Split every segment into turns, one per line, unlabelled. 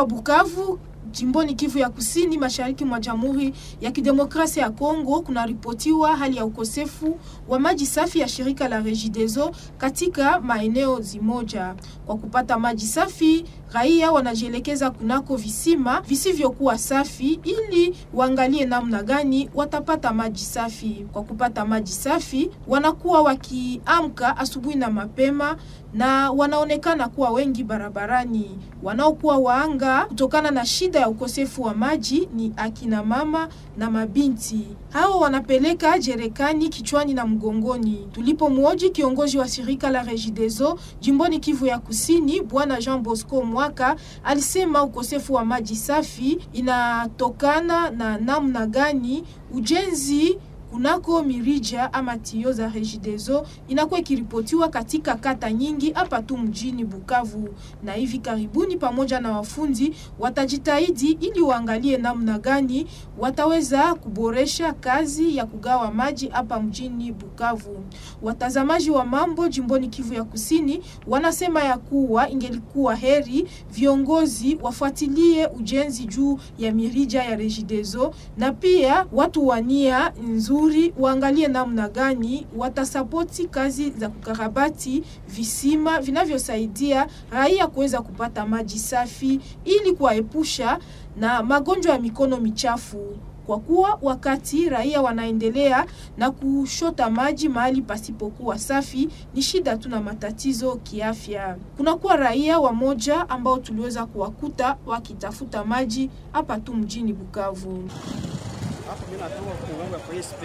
hapa Bukavu jimboni Kivu ya Kusini, mashariki mwa Jamhuri ya Kidemokrasia ya Kongo, kunaripotiwa hali ya ukosefu wa maji safi ya shirika la Regideso katika maeneo zimoja. Kwa kupata maji safi, raia wanajielekeza kunako visima visivyokuwa safi ili waangalie namna gani watapata maji safi. Kwa kupata maji safi, wanakuwa wakiamka asubuhi na mapema na wanaonekana kuwa wengi barabarani. Wanaokuwa waanga kutokana na shida ya ukosefu wa maji ni akina mama na mabinti. Hao wanapeleka jerekani kichwani na mgongoni. Tulipomwoji kiongozi wa shirika la Regideso jimboni Kivu ya Kusini, bwana Jean Bosco Mwaka alisema ukosefu wa maji safi inatokana na namna gani ujenzi kunako mirija ama tio za Regideso inakuwa ikiripotiwa katika kata nyingi hapa tu mjini Bukavu, na hivi karibuni pamoja na wafundi watajitahidi ili waangalie namna gani wataweza kuboresha kazi ya kugawa maji hapa mjini Bukavu. Watazamaji wa mambo jimboni Kivu ya Kusini wanasema ya kuwa ingelikuwa heri viongozi wafuatilie ujenzi juu ya mirija ya Regideso na pia watu wania nzuri waangalie namna gani watasapoti kazi za kukarabati visima vinavyosaidia raia kuweza kupata maji safi ili kuwaepusha na magonjwa ya mikono michafu kwa kuwa wakati raia wanaendelea na kushota maji mahali pasipokuwa safi, ni shida tu na matatizo kiafya. Kunakuwa raia wamoja ambao tuliweza kuwakuta wakitafuta maji hapa tu mjini Bukavu.
Hapo mimi natoka kuonga kwa SP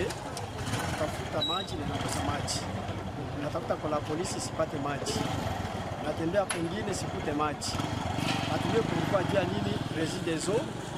tafuta maji na nakosa maji, natafuta kwa la polisi sipate maji, natembea kwingine sikute maji. Hatujue kulikuwa jua nini Regideso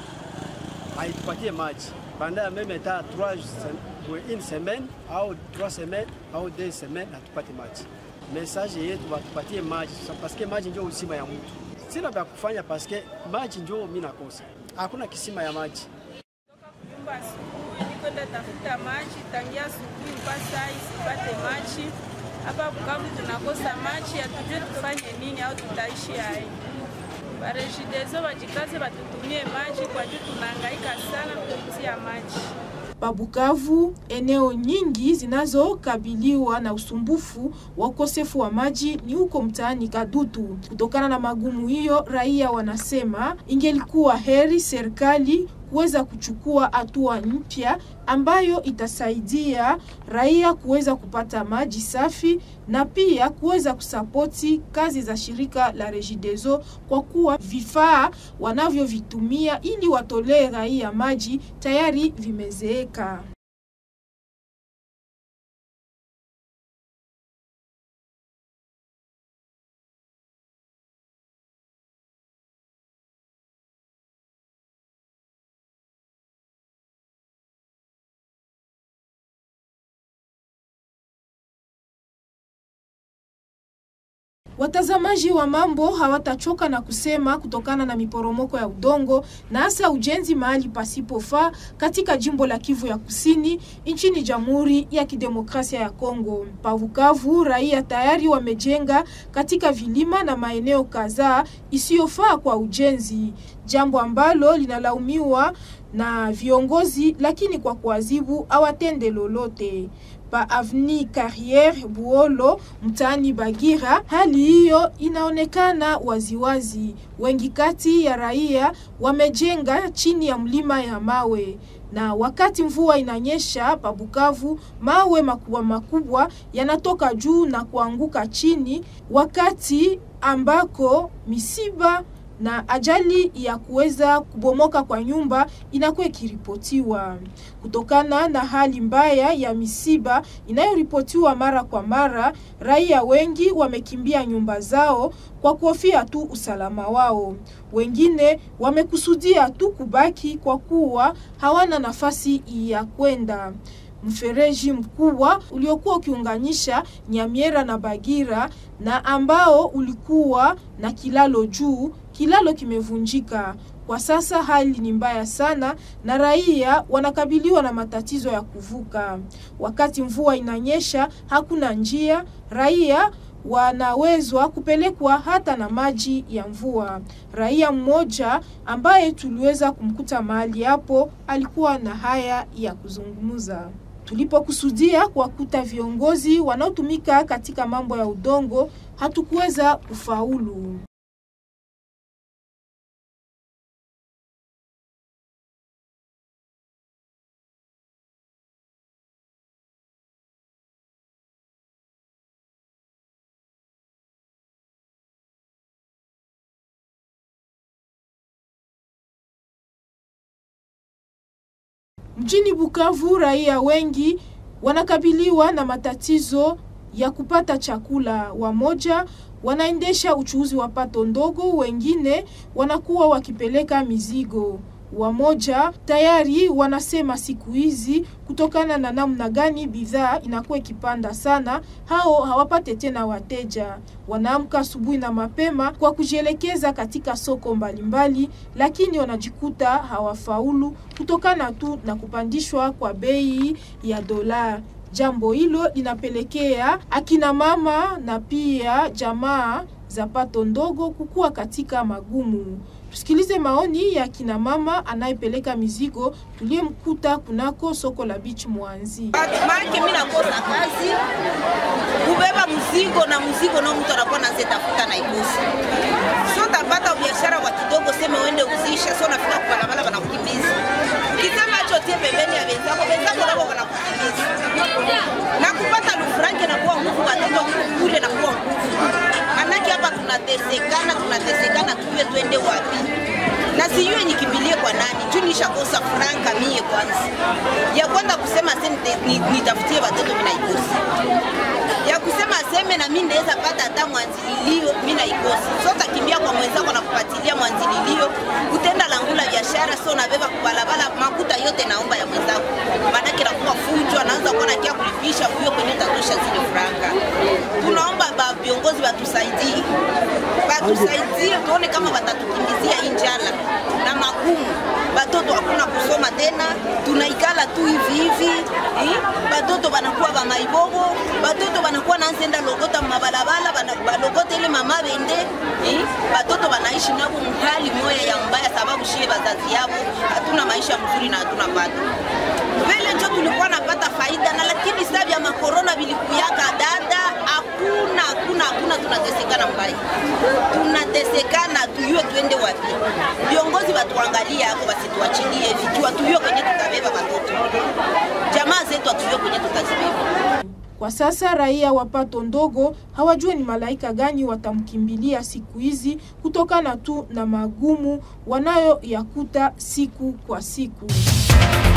haitupatie maji banda ya meme ta 3 une semaine au 3 semaines au 2 semaines hatupate maji. Message yetu watupatie maji paske maji ndio usima ya mtu. Sina vya kufanya paske maji ndio mimi nakosa, hakuna kisima ya maji
nyumba asubuhi, nikwenda tafuta maji tangia asubuhi mpaka saa hii sipate maji. Hapa Bukavu tunakosa maji, hatujue tufanye nini au tutaishi hai. Baregideso wajikaze, batutumie maji kwa juu tunahangaika sana kupitia maji.
Pabukavu, eneo nyingi zinazokabiliwa na usumbufu wa ukosefu wa maji ni huko mtaani Kadutu. Kutokana na magumu hiyo, raia wanasema ingelikuwa heri serikali kuweza kuchukua hatua mpya ambayo itasaidia raia kuweza kupata maji safi na pia kuweza kusapoti kazi za shirika la Regideso kwa kuwa vifaa wanavyovitumia ili watolee raia maji tayari vimezeeka. Watazamaji wa mambo hawatachoka na kusema kutokana na miporomoko ya udongo na hasa ujenzi mahali pasipofaa katika jimbo la Kivu ya Kusini nchini Jamhuri ya Kidemokrasia ya Kongo. Pavukavu, raia tayari wamejenga katika vilima na maeneo kadhaa isiyofaa kwa ujenzi, jambo ambalo linalaumiwa na viongozi, lakini kwa kuadhibu hawatende lolote pa Avni Carriere Buolo mtaani Bagira, hali hiyo inaonekana waziwazi. Wengi kati ya raia wamejenga chini ya mlima ya mawe na wakati mvua inanyesha pa Bukavu, mawe makubwa makubwa yanatoka juu na kuanguka chini, wakati ambako misiba na ajali ya kuweza kubomoka kwa nyumba inakuwa ikiripotiwa kutokana na hali mbaya ya misiba inayoripotiwa mara kwa mara. Raia wengi wamekimbia nyumba zao kwa kuhofia tu usalama wao. Wengine wamekusudia tu kubaki kwa kuwa hawana nafasi ya kwenda. Mfereji mkubwa uliokuwa ukiunganisha Nyamiera na Bagira na ambao ulikuwa na kilalo juu, kilalo kimevunjika. Kwa sasa hali ni mbaya sana na raia wanakabiliwa na matatizo ya kuvuka. Wakati mvua inanyesha, hakuna njia, raia wanawezwa kupelekwa hata na maji ya mvua. Raia mmoja ambaye tuliweza kumkuta mahali hapo alikuwa na haya ya kuzungumza. Tulipokusudia kuwakuta viongozi wanaotumika katika mambo ya udongo, hatukuweza kufaulu. Mjini Bukavu, raia wengi wanakabiliwa na matatizo ya kupata chakula. Wamoja wanaendesha uchuuzi wa pato ndogo, wengine wanakuwa wakipeleka mizigo. Wamoja tayari wanasema siku hizi kutokana na namna gani bidhaa inakuwa ikipanda sana, hao hawapate tena wateja. Wanaamka asubuhi na mapema kwa kujielekeza katika soko mbalimbali mbali, lakini wanajikuta hawafaulu kutokana tu na kupandishwa kwa bei ya dola. Jambo hilo linapelekea akina mama na pia jamaa za pato ndogo kukua katika magumu. Tusikilize maoni ya kina mama anayepeleka mizigo tuliyemkuta kunako soko la Beach Mwanzi.
Maake mimi nakosa kazi kubeba mzigo na mzigo nao mtu anakuwa nazetafuta na ikosi so tapata biashara kwa kidogo, sema uende uzisha, so nafika kwa barabara wanakukimbiza. Ukisema acho tie pembeni ya wenzako, wenzako nao wanakukimbiza na kupata lufranke na kuwa nguvu, watoto kule na kuwa nguvu. Manake hapa tunatesekana, tunatesekana, tujue twende wapi na sijue nikimbilie kwa nani juu nishakosa franka mie kwanza ya kwanza kusema se nitafutie watoto mina ikosi ya kusema seme na mi ndaweza pata hata mwanzililio mi naikosi so takimbia kwa mwenzako na kupatilia mwanzililio utenda langula biashara so nabeba kubalabala makuta yote naomba ya mwenzako manake nakuwa fujo anaanza kuwa nakia kulipisha huyo kwenye tatosha zile franka tunaomba ba viongozi watusaidie batusaidie tuone kama watatukimbizia hii njala na magumu batoto hakuna kusoma tena tunaikala tu hivi hivi eh? batoto banakuwa bamaibobo batoto banakuwa nansenda logota mabalabala balogota ile mama bende eh? batoto banaishi nabo mhali moya ya mbaya sababu shie bazazi yabo hatuna maisha mzuri na hatuna pato vile njo tulikuwa napata faida na lakini saa vya makorona vilikuyaka dada hakuna hakuna hakuna tunatesekana mbaya tunatesekana tuyue tuende wapi viongozi watuangalie hapo wasituachilie vikiwa tuyue kwenye tutabeba watoto jamaa zetu atuyue kwenye tutazibeba
Kwa sasa raia wa pato ndogo hawajue ni malaika gani watamkimbilia siku hizi kutokana tu na magumu wanayoyakuta siku kwa siku.